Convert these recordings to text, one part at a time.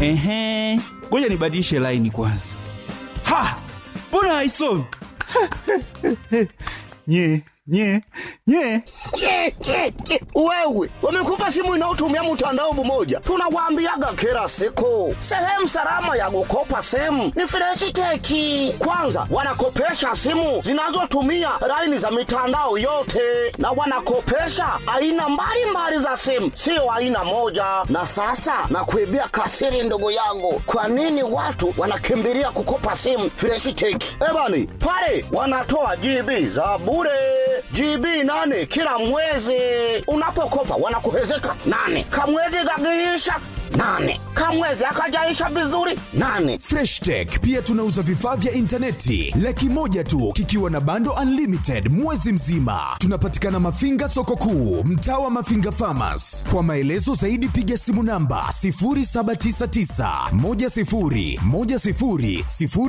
Ehe, ngoja nibadilishe laini kwanza. Ha, mbona haisomi? nye nye nye Ke, ke, ke. Wewe wamekupa simu inayotumia mtandao mmoja, tunawaambiaga kila siku, sehemu salama ya kukopa simu ni Freshiteki. Kwanza wanakopesha simu zinazotumia laini za mitandao yote, na wanakopesha aina mbalimbali za simu, sio aina moja. Na sasa nakuibia kasiri, ndugu yangu, kwa nini watu wanakimbilia kukopa simu Freshiteki? Ebani pale wanatoa GB za bure GB nane kila mwezi. Unapokopa wanakuhezeka nane, kamwezi kagiisha nane, kamwezi akajaisha vizuri nane. Fresh Tech pia tunauza vifaa vya intaneti laki moja tu kikiwa na bando unlimited mwezi mzima. Tunapatikana Mafinga soko kuu, mtaa wa Mafinga Farmers. Kwa maelezo zaidi piga simu namba 0799 10 10 00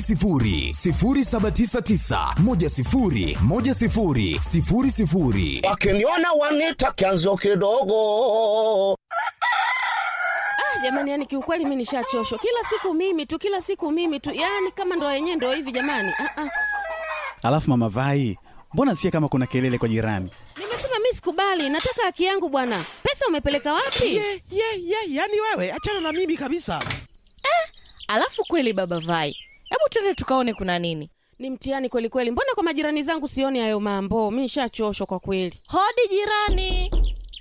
0799 10 10 00. Wakiniona wanita kianzo kidogo. Ah, jamani, yani kiukweli mi nishachoshwa. Kila siku mimi tu, kila siku mimi tu, yani kama ndo yenyewe ndo hivi jamani. Ah, ah. Alafu mama Vai, mbona sikia kama kuna kelele kwa jirani? Nimesema mi sikubali, nataka haki yangu bwana. Pesa umepeleka wapi? ye ye ye yani wewe achana na mimi kabisa Alafu kweli baba Vai, hebu twende tukaone kuna nini. Ni mtihani kweli kweli. Mbona kwa majirani zangu sioni hayo mambo? Mi nishachoshwa kwa kweli. Hodi jirani.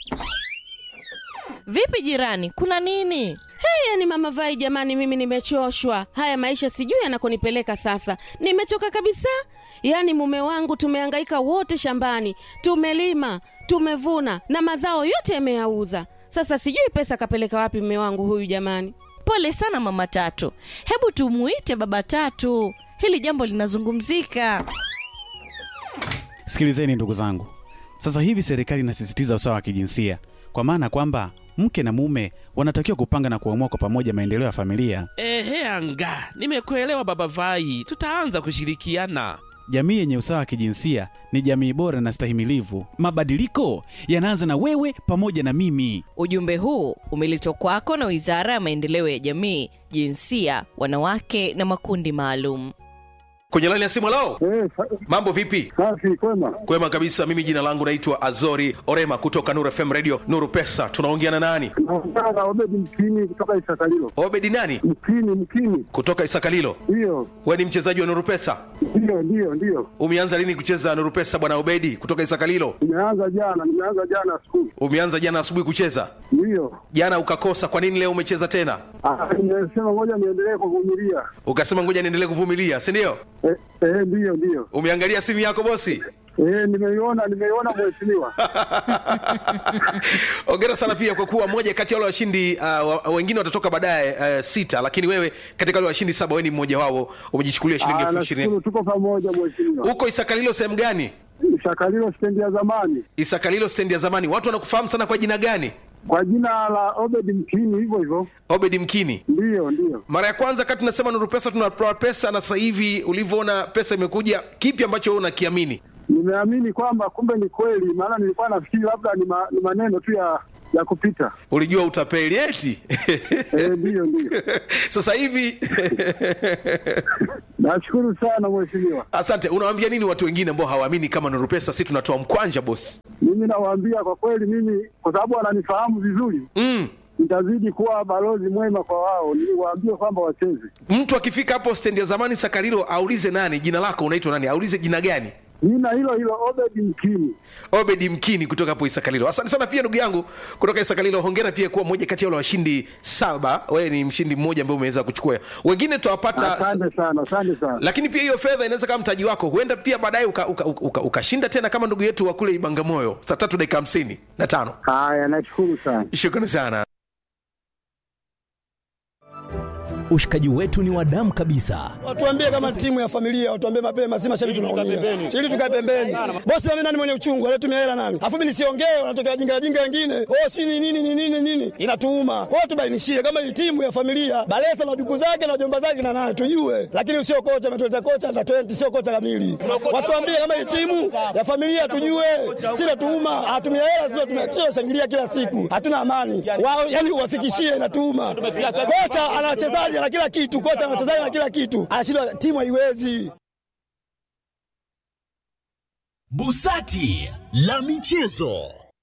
Vipi jirani, kuna nini? Hey, yani mama Vai, jamani, mimi nimechoshwa. Haya maisha sijui yanakonipeleka sasa. Nimechoka kabisa. Yaani mume wangu tumehangaika wote shambani, tumelima, tumevuna na mazao yote yameyauza. Sasa sijui pesa kapeleka wapi mume wangu huyu jamani. Pole sana mama Tatu, hebu tumuite baba Tatu, hili jambo linazungumzika. Sikilizeni ndugu zangu, sasa hivi serikali inasisitiza usawa wa kijinsia, kwa maana kwamba mke na mume wanatakiwa kupanga na kuamua kwa pamoja maendeleo ya familia. ehe anga nimekuelewa baba vai tutaanza kushirikiana Jamii yenye usawa wa kijinsia ni jamii bora na stahimilivu. Mabadiliko yanaanza na wewe pamoja na mimi. Ujumbe huu umeletwa kwako na Wizara ya Maendeleo ya Jamii, Jinsia, Wanawake na Makundi Maalum. kwenye laini ya simu lao Eh, sa- mambo vipi safi kwema. kwema kabisa mimi jina langu naitwa azori orema kutoka nuru fm radio nuru pesa tunaongea na nani Naongea na Obedi Mkini kutoka Isakalilo. obedi nani Mkini, Mkini, kutoka isakalilo ndiyo we ni mchezaji wa nuru pesa ndiyo ndiyo ndiyo. umeanza lini kucheza nuru pesa bwana obedi kutoka isakalilo Nimeanza jana, nimeanza jana skulu, umeanza jana asubuhi kucheza ndiyo. jana ukakosa kwa nini leo umecheza tena Ah, Nimesema ngoja niendelee kuvumilia. ukasema ngoja niendelee kuvumilia si ndio Eh, eh, ndiyo ndiyo. umeangalia simu yako bosi Eh, nimeiona nimeiona mheshimiwa. ongera sana pia kwa kuwa moja kati ya wale washindi uh, wa- wengine watatoka baadaye uh, sita lakini wewe katika wale washindi saba wewe ni mmoja wao umejichukulia shilingi Ah, elfu ishirini nashukuru tuko pamoja mheshimiwa. huko isakalilo sehemu gani Isakalilo stendi ya zamani isakalilo stendi ya zamani watu wanakufahamu sana kwa jina gani kwa jina la Obedi Mkini, hivyo hivyo. obedi mkini Ndiyo ndiyo. mara ya kwanza kati tunasema nuru pesa tunatoa pesa na sasa hivi ulivyoona pesa imekuja kipi ambacho wewe unakiamini Nimeamini kwamba kumbe ni kweli, maana nilikuwa nafikiri labda ni, ma, ni maneno tu ya ya kupita. ulijua utapeli eti Eh, ndiyo ndiyo. sasa hivi Nashukuru sana mheshimiwa. asante unawaambia nini watu wengine ambao hawaamini kama nuru pesa si tunatoa mkwanja bosi Mimi nawaambia kwa kweli, mimi kwa sababu wananifahamu vizuri, mm. nitazidi kuwa balozi mwema kwa wao, niwaambie kwamba wacheze. mtu akifika hapo stendi ya zamani sakarilo aulize nani jina lako unaitwa nani aulize jina gani Jina hilo hilo Obedi Mkini. obedi mkini kutoka hapo isakalilo asante sana pia ndugu yangu kutoka isakalilo hongera pia kuwa mmoja kati ya wale washindi saba wewe ni mshindi mmoja ambaye umeweza kuchukua wengine tutawapata Asante sana, asante sana. lakini pia hiyo fedha inaweza kama mtaji wako huenda pia baadaye ukashinda uka, uka, uka, ukashinda tena kama ndugu yetu wa kule ibangamoyo saa tatu dakika hamsini na tano Haya, nashukuru sana. shukrani sana Ushikaji wetu ni wa damu kabisa. Watuambie kama timu ya familia, watuambie mapema, si mashabiki tunaumia. Ili tukae pembeni. Bosi mimi nani mwenye uchungu, anatumia hela nani? Alafu mimi nisiongee, wanatokea jinga jinga wengine. Oh, si ni nini ni nini nini? Inatuuma. Kwa hiyo tubainishie kama hii timu ya familia, Balesa na duku zake na jomba zake na nani tujue. Lakini sio kocha ametuleta kocha na 20 sio kocha kamili. Watuambie kama hii timu ya familia tujue. Si natuuma, hatumia hela sio tumekio shangilia kila siku. Hatuna amani. Wao yani uwafikishie inatuuma. Kocha ana wachezaji na kila kitu, kocha ana wachezaji na kila kitu. Anashindwa timu haiwezi. Busati la michezo.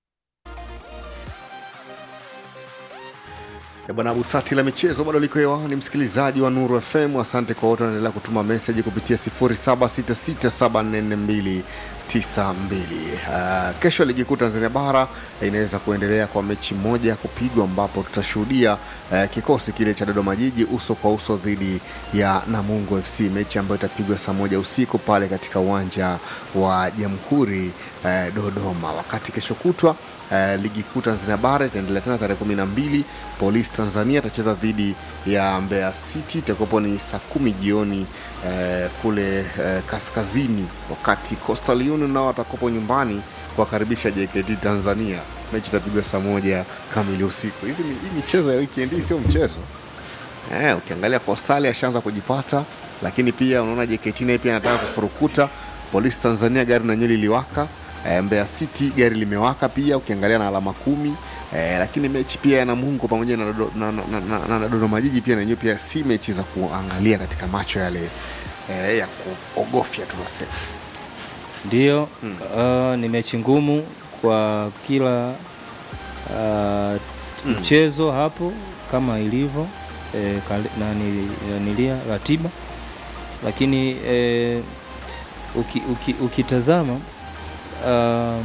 Eh, Bwana Busati la michezo bado liko hewani, msikilizaji wa Nuru FM. Asante kwa wote wanaendelea kutuma meseji kupitia 0766744292. Uh, kesho ligi kuu Tanzania bara eh, inaweza kuendelea kwa mechi moja ya kupigwa ambapo tutashuhudia uh, kikosi kile cha Dodoma Jiji uso kwa uso dhidi ya Namungo FC, mechi ambayo itapigwa saa moja usiku pale katika uwanja wa Jamhuri uh, Dodoma, wakati kesho kutwa Uh, ligi kuu Tanzania bara itaendelea tena tarehe kumi na mbili. Polisi Tanzania atacheza dhidi ya Mbeya City, itakuwapo ni saa kumi jioni uh, kule uh, kaskazini, wakati Coastal Union nao watakuwapo nyumbani kuwakaribisha JKT Tanzania. Mechi itapigwa saa moja kamili usiku. Hizi ni- hii michezo ya weekend hii sio mchezo eh, ukiangalia Coastal ashaanza kujipata, lakini pia unaona JKT naye pia anataka kufurukuta. Polisi Tanzania gari na nyeli iliwaka e, Mbeya City gari limewaka pia, ukiangalia na alama kumi e, lakini mechi pia ya Namungo pamoja na, Dodo- na, na, na, na, na Dodoma Jiji pia nanyewe pia si mechi za kuangalia katika macho yale e, ya kuogofya tunasema. Ndiyo, uh, ni mechi ngumu kwa kila uh, mchezo hapo kama ilivyo eh, kale- nani- nanilia ratiba, lakini eh, uki, uki, ukitazama uh,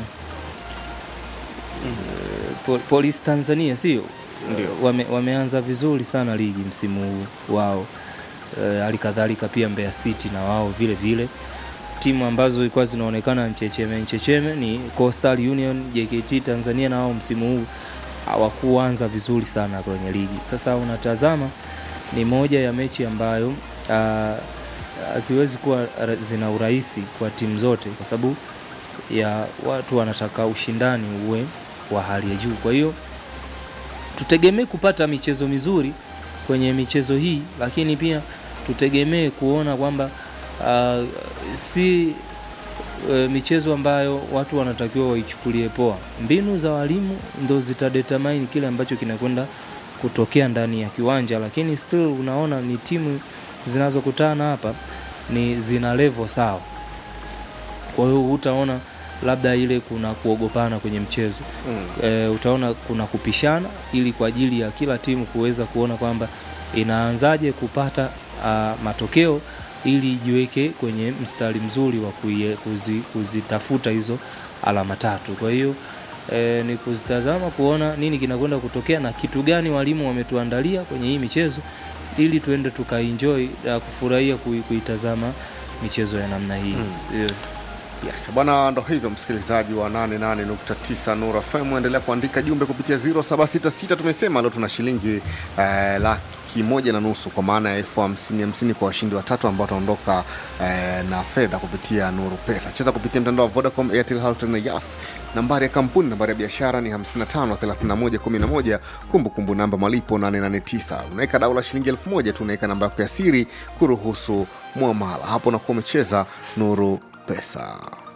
po, Polisi Tanzania sio wame, wameanza vizuri sana ligi msimu huu wao Eh, hali kadhalika pia Mbeya City na wao vile vile timu ambazo zilikuwa zinaonekana nchecheme nchecheme ni Coastal Union, JKT Tanzania, na wao msimu huu hawakuanza vizuri sana kwenye ligi. Sasa unatazama ni moja ya mechi ambayo ah, haziwezi kuwa ra- zina urahisi kwa timu zote, kwa sababu ya watu wanataka ushindani uwe wa hali ya juu. Kwa hiyo tutegemee kupata michezo mizuri kwenye michezo hii, lakini pia tutegemee kuona kwamba uh, si uh, michezo ambayo watu wanatakiwa waichukulie poa. Mbinu za walimu ndo zitadetermine kile ambacho kinakwenda kutokea ndani ya kiwanja, lakini still unaona ni timu zinazokutana hapa ni zina level sawa. Kwa hiyo utaona labda ile kuna kuogopana kwenye mchezo Mm. e, utaona kuna kupishana ili kwa ajili ya kila timu kuweza kuona kwamba inaanzaje kupata a, matokeo ili ijiweke kwenye mstari mzuri wa kuie- kuzi, kuzitafuta hizo alama tatu. Kwa hiyo e, ni kuzitazama kuona nini kinakwenda kutokea na kitu gani walimu wametuandalia kwenye hii michezo ili tuende tukaenjoy na kufurahia kui- kuitazama michezo ya namna hii Mm. yeah. Yes, bwana, ndo hivyo msikilizaji wa 88.9 Nura FM, endelea kuandika jumbe kupitia 0766. Tumesema leo tuna shilingi eh, laki moja na nusu kwa maana ya elfu hamsini hamsini kwa washindi watatu ambao wataondoka eh, na fedha kupitia Nuru Pesa. Cheza kupitia mtandao wa Vodacom, Airtel, Halotel na Yas. Nambari ya kampuni, nambari ya biashara ni 55 31 11. Kumbukumbu namba malipo 889. Unaweka dau la shilingi elfu moja tu, unaweka namba yako ya siri kuruhusu mwamala. Hapo unakuwa umecheza Nuru Pesa.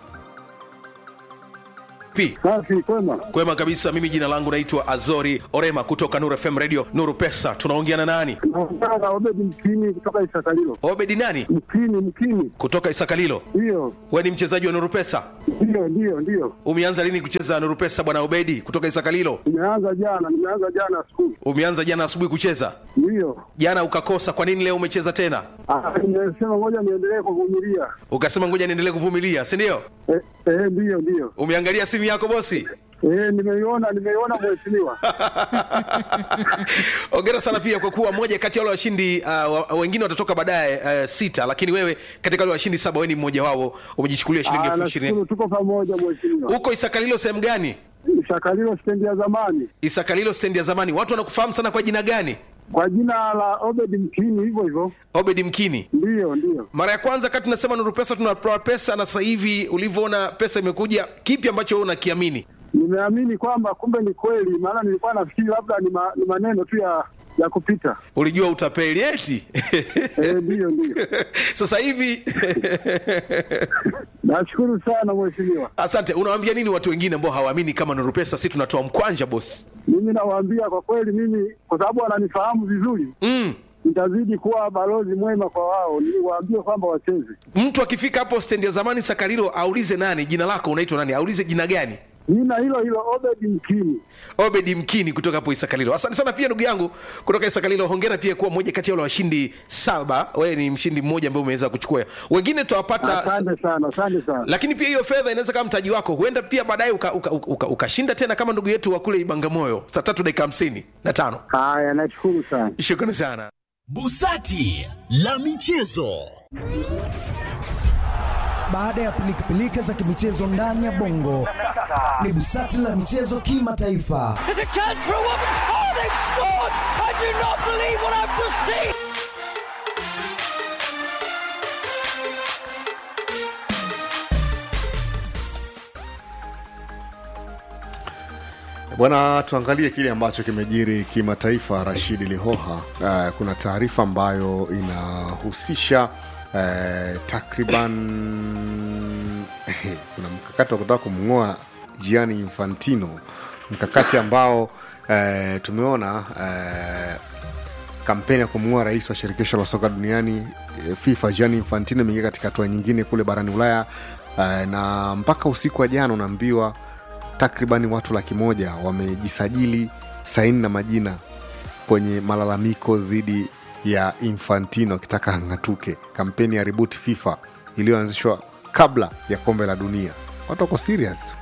Pi. Safi, kwema. Kwema kabisa. Mimi jina langu naitwa Azori Orema kutoka Nuru FM Radio Nuru Pesa. Tunaongea na nani? Naongea na Obedi Mkini kutoka Isakalilo. Obedi nani? Mkini, Mkini. Kutoka Isakalilo. Ndiyo, We ni mchezaji wa Nuru Pesa? ndiyo, ndiyo, ndiyo. Umeanza lini kucheza Nuru Pesa bwana Obedi kutoka Isakalilo? Nimeanza jana, nimeanza jana asubuhi. Umeanza jana asubuhi kucheza? Ndiyo. Jana ukakosa, kwa nini leo umecheza tena? Ah, Nimesema ngoja niendelee kuvumilia. Ukasema ngoja niendelee kuvumilia, si ndio? Eh, eh, ndiyo, ndiyo. Umeangalia simu yako bosi? Eh, nimeiona, nimeiona mheshimiwa. Ongera sana pia kwa kuwa moja kati ya wale washindi uh, wa- wengine watatoka baadaye uh, sita, lakini wewe katika wale washindi saba wewe ni mmoja wao, umejichukulia shilingi Ah, elfu ishirini. nashukuru tuko pamoja mheshimiwa. Uko Isakalilo sehemu gani? Isakalilo stendi ya zamani. Isakalilo stendi ya zamani. Watu wanakufahamu sana kwa jina gani? Kwa jina la Obed Mkini, hivyo hivyo. obedi mkini Ndiyo, ndiyo. mara ya kwanza kati tunasema nuru pesa tunatoa pesa na sasa hivi ulivyoona pesa imekuja kipi ambacho wewe unakiamini Nimeamini kwamba kumbe ni kweli, maana nilikuwa nafikiri labda ni, ma, ni maneno tu ya ya kupita. ulijua utapeli eti Eh, ndiyo, ndiyo. sasa hivi Nashukuru sana mheshimiwa. asante unawaambia nini watu wengine ambao hawaamini kama nuru pesa si tunatoa mkwanja bosi Mimi nawaambia kwa kweli, mimi kwa sababu wananifahamu vizuri mm. nitazidi kuwa balozi mwema kwa wao, niwaambie kwamba wacheze. mtu akifika hapo stendi ya zamani sakarilo aulize nani jina lako unaitwa nani aulize jina gani Jina hilo hilo Obed Mkini. obedi mkini kutoka hapo isakalilo asante sana pia ndugu yangu kutoka isakalilo hongera pia kuwa mmoja kati ya wale washindi saba wewe ni mshindi mmoja ambaye umeweza kuchukua wengine tutawapata Asante sana, asante sana. lakini pia hiyo fedha inaweza kama mtaji wako huenda pia baadaye ukashinda uka, uka, uka, ukashinda tena kama ndugu yetu wa kule ibangamoyo saa tatu dakika hamsini na tano Haya, nashukuru sana. shukrani sana Busati la michezo. Baada ya pilikapilika za kimichezo ndani ya bongo, ni busati la michezo kimataifa. There's a chance for a woman. Oh, they've scored! I do not believe what I've just seen. Bwana, tuangalie kile ambacho kimejiri kimataifa. Rashidi Lihoha, uh, kuna taarifa ambayo inahusisha uh, takriban kuna mkakati wa kutaka kumng'oa Gianni Infantino, mkakati ambao uh, tumeona uh, kampeni ya kumng'oa rais wa shirikisho la soka duniani eh, FIFA Gianni Infantino imeingia katika hatua nyingine kule barani Ulaya uh, na mpaka usiku wa jana unaambiwa takribani watu laki moja wamejisajili saini na majina kwenye malalamiko dhidi ya Infantino akitaka ang'atuke. Kampeni ya Reboot FIFA iliyoanzishwa kabla ya kombe la dunia. Watu wako serious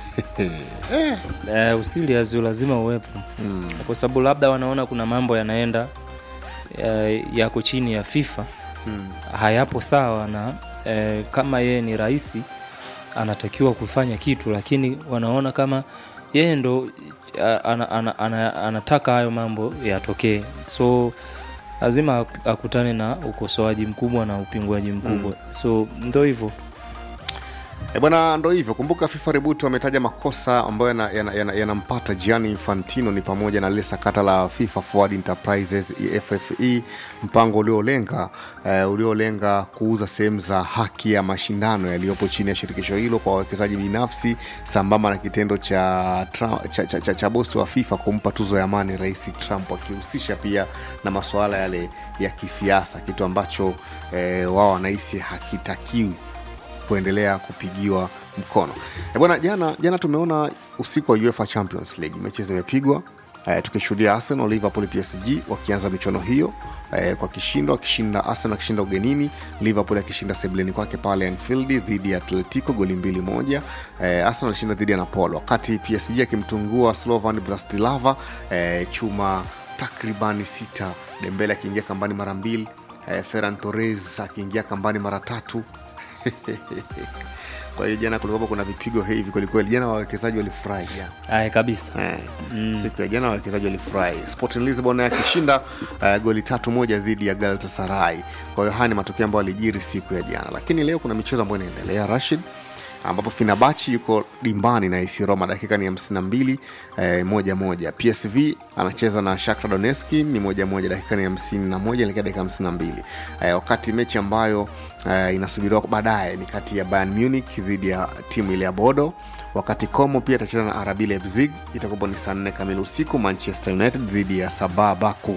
eh, usiliazi lazima uwepo mm. kwa sababu labda wanaona kuna mambo yanaenda eh, yako chini ya FIFA mm. hayapo sawa na eh, kama yeye ni rais anatakiwa kufanya kitu lakini wanaona kama yeye ndo a- ana, ana, ana, anataka hayo mambo yatokee so lazima ak- akutane na ukosoaji mkubwa na upingwaji mkubwa mm. so ndo hivyo E bwana, ndo hivyo. Kumbuka FIFA Reboot wametaja makosa ambayo yanampata yana, yana, yanampata Gianni Infantino ni pamoja na lile sakata la FIFA Forward Enterprises EFFE, mpango uliolenga uh, uliolenga kuuza sehemu za haki ya mashindano yaliyopo chini ya shirikisho hilo kwa wawekezaji binafsi, sambamba na kitendo cha, Trump, cha, cha, cha, cha bosi wa FIFA kumpa tuzo ya amani Rais Trump, akihusisha pia na masuala yale ya kisiasa, kitu ambacho eh, wao wanahisi hakitakiwi kuendelea kupigiwa mkono e bwana jana jana tumeona usiku wa uefa champions league mechi zimepigwa e, tukishuhudia arsenal liverpool psg wakianza michuano hiyo e, kwa kishindo akishinda arsenal akishinda ugenini liverpool akishinda sebleni kwake pale anfield dhidi ya atletico goli mbili moja e, arsenal alishinda dhidi ya napol wakati psg akimtungua slovan bratislava e, chuma takribani sita dembele akiingia kambani mara mbili e, ferran torres akiingia kambani mara tatu kwa hiyo jana kulikuwa kuna vipigo hivi kwelikweli jana wawekezaji walifurahi jana Aye, kabisa eh, mm. siku ya jana wawekezaji walifurahi sporting lisbon naye akishinda uh, goli tatu moja dhidi ya galatasaray kwa hiyo haya ni matokeo ambayo alijiri siku ya jana lakini leo kuna michezo ambayo inaendelea rashid ambapo finabachi yuko dimbani na AC Roma dakika ni 52 eh, moja moja psv anacheza na shakra doneski ni moja moja dakika ni 51 elekea dakika 52 eh, wakati mechi ambayo eh, inasubiriwa baadaye ni kati ya bayern munich dhidi ya timu ile ya bodo wakati como pia atacheza na rb leipzig itakuwa ni saa 4 kamili usiku manchester united dhidi ya sabah baku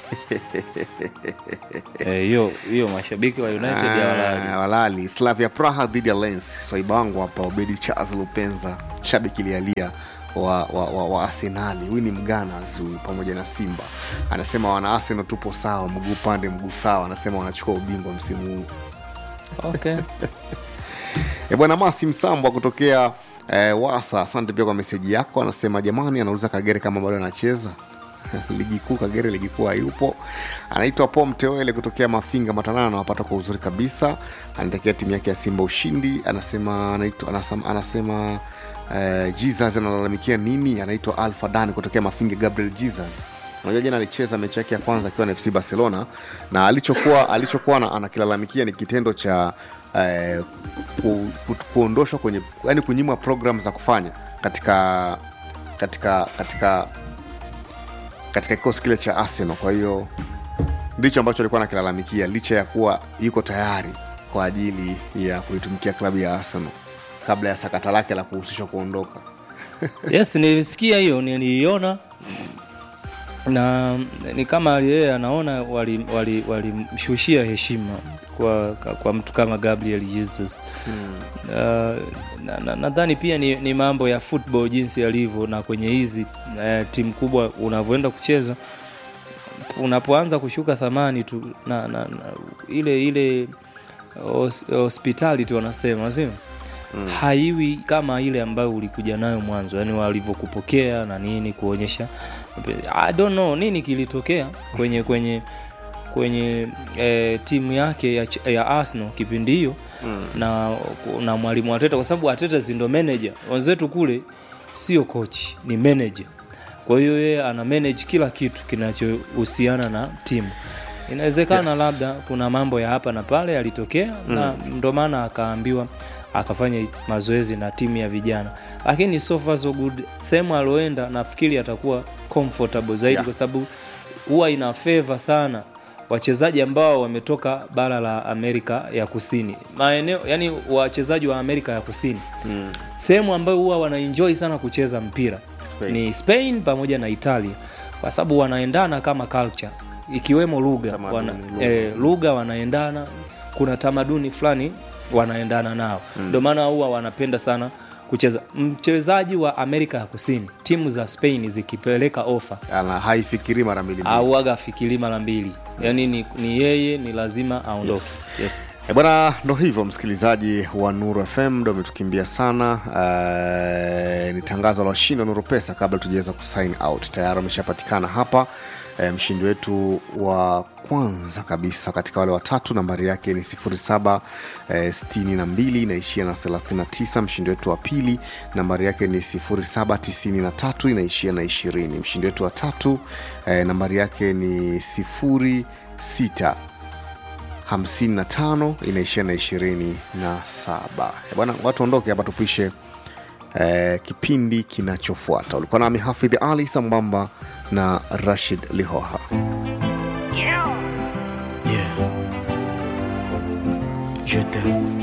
Eh, hiyo hiyo mashabiki wa united ya walali Ah, walali slavia praha dhidi ya lens swaiba wangu hapa obedi charles lupenza shabiki lialia wa, wa, wa, wa arsenali huyu ni mganas huyu pamoja na simba anasema wana arsenal tupo sawa mguu pande mguu sawa anasema wanachukua ubingwa msimu huu okay. e bwana masi msambwa kutokea eh, wasa asante pia kwa meseji yako anasema jamani anauliza kagere kama bado anacheza ligi kuu kagere ligi kuu hayupo anaitwa po mteoele kutokea mafinga matanana anawapata kwa uzuri kabisa anatekea timu yake ya simba ushindi anasema anaitwa, anasema, anasema uh, jesus analalamikia nini anaitwa alfa dan kutokea mafinga gabriel jesus unajua jana alicheza mechi yake ya kwanza akiwa na fc barcelona na alichokuwa alichokuwa ana- anakilalamikia ni kitendo cha eh, ku, ku, kuondoshwa kwenye yani kunyimwa program za kufanya katika katika katika katika kikosi kile cha arsenal kwa hiyo ndicho ambacho alikuwa anakilalamikia licha ya kuwa yuko tayari kwa ajili ya kuitumikia klabu ya arsenal kabla ya sakata lake la kuhusishwa kuondoka yes nilisikia hiyo niliiona na ni kama yeye anaona walimshushia wali, wali walimshushia heshima kwa, kwa mtu kama gabriel jesus hmm. Uh, na- na- nadhani pia ni, ni mambo ya football jinsi yalivyo na kwenye hizi uh, timu kubwa unavyoenda kucheza unapoanza kushuka thamani tu na, na, na ile ile hos- hospitality wanasema sio mm. haiwi kama ile ambayo ulikuja nayo mwanzo yani walivyokupokea na nini kuonyesha I don't know nini kilitokea kwenye kwenye kwenye eh, timu yake ya, Ch- ya Arsenal kipindi hiyo mm. na, na mwalimu Ateta kwa sababu Ateta si ndo manager wenzetu kule sio coach ni manager kwa hiyo yeye ana manage kila kitu kinachohusiana na timu inawezekana Yes. labda kuna mambo ya hapa na pale yalitokea mm. na ndo maana akaambiwa akafanya mazoezi na timu ya vijana lakini so far so good sehemu aloenda nafikiri atakuwa comfortable zaidi Yeah. kwa sababu huwa ina favor sana wachezaji ambao wametoka bara la amerika ya kusini maeneo yani wachezaji wa amerika ya kusini Mm. sehemu ambayo huwa wanaenjoy sana kucheza mpira Spain. ni spain pamoja na italia kwa sababu wanaendana kama culture ikiwemo lugha Tamaduni, wana, lugha. eh, lugha wanaendana kuna tamaduni fulani wanaendana nao ndio Mm. maana huwa wanapenda sana kucheza mchezaji wa amerika ya kusini timu za spain zikipeleka ofa ana haifikiri mara mbili mbili. auaga afikiri mara mbili yaani ni, ni yeye ni lazima aondoke yes. yes. E bwana, ndo hivyo msikilizaji wa Nuru FM, ndo umetukimbia sana. Uh, ni tangazo la washindi wa Nuru Pesa kabla tujaweza kusign out. Tayari wameshapatikana hapa. E, mshindi wetu wa kwanza kabisa katika wale watatu nambari yake ni 07 eh, 62 inaishia na 39. Mshindi wetu wa pili nambari yake ni 0793 inaishia na 20. Mshindi wetu wa tatu eh, nambari yake ni 06 55 inaishia na 27 Eh, bwana watu ondoke hapa tupishe eh, kipindi kinachofuata ulikuwa nami hafidh ali sambamba na rashid lihoha Je t'aime.